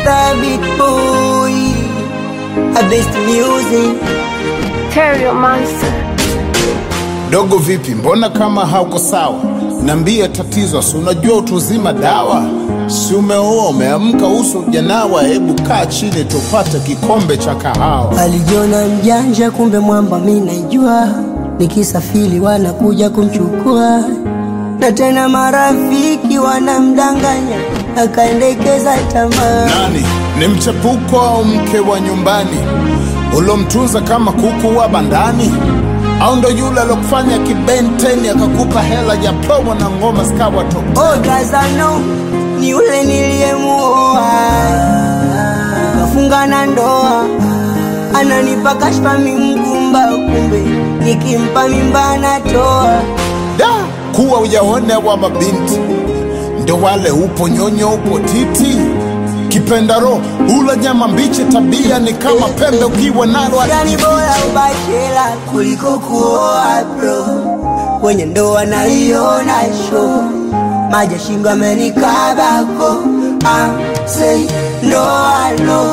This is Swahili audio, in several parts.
Mr. Big Boy, a best music. Terrio Monster. Dogo vipi, mbona kama hauko sawa? Niambie tatizo, si unajua utuzima dawa? Si umeoa umeamka, uso ujanawa? Hebu kaa chini tupate kikombe cha kahawa. Alijiona mjanja, kumbe mwamba mi naijua. Nikisafiri wanakuja kumchukua, na tena marafiki wanamdanganya, akaendekeza tamaa. Nani ni mchepuko au mke wa nyumbani ulomtunza kama kuku wa bandani, au ndo yule alokufanya kibenteni akakupa hela ya promo na ngoma zikawa top? Oh, Gazano ni yule niliyemuoa, kafunga na ndoa, ananipa kashfa mingumba, kumbe nikimpa mimba anatoa. Da, kuwa ujaone wa mabinti ndo wale, upo nyonyo, upo titi, kipenda roho ula nyama mbichi, tabia ni kama pembe ukiwa nalo Yani bora ubachela kuliko kuoa bro, kwenye ndoa naiona show, maji ya shingo amenikabako, ah, say ndoa no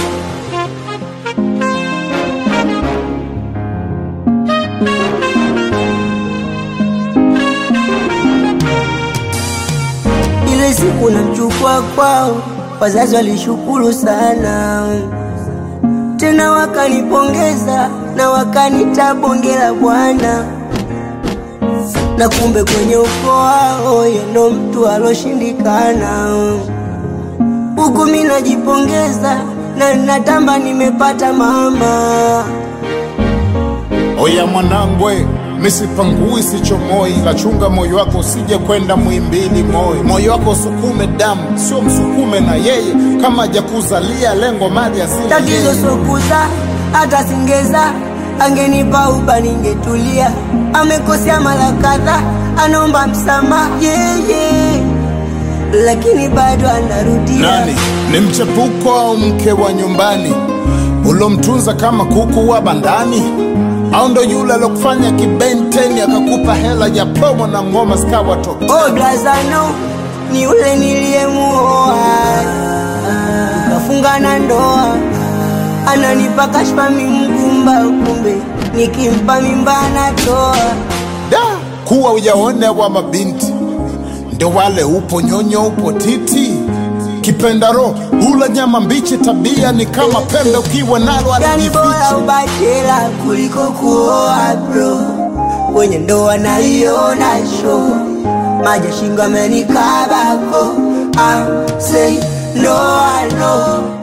Ile siku namchukua kwao, wazazi walishukuru sana, tena wakanipongeza na wakanita bonge la bwana, na kumbe kwenye ukoo wao yendo mtu aloshindikana. Huku mi najipongeza na natamba nimepata mama. Oya mwanangwe, misipangui sichomoi, lachunga moyo wako usije kwenda mwimbili moyo. Moyo wako usukume damu, sio msukume na yeye, kama hajakuzalia lengo mali asili Tatizo yeye. sokuza hata singeza, angenipa uba ningetulia. Amekosea mara kadhaa, anaomba msamaha yeye, lakini bado anarudia. Nani ni mchepuko au mke wa nyumbani ulomtunza kama kuku wa bandani, au ndo yule alokufanya kibenteni akakupa hela ya promo na ngoma zikawa top? Oh, Blazano ni yule niliyemuoa, kafunga na ndoa, ananipa kashfa mingumba, kumbe nikimpa mimba anatoa. Da, kuwa ujaone wa mabinti ndo wale, upo nyonyo, upo titi, kipenda roho ula nyama mbichi, tabia ni kama pembe ukiwa nalo Yani bora alijificha. ubachela kuliko kuoa bro, kwenye ndoa naiona show, maji ya shingo amenikabako, ah, say no, I know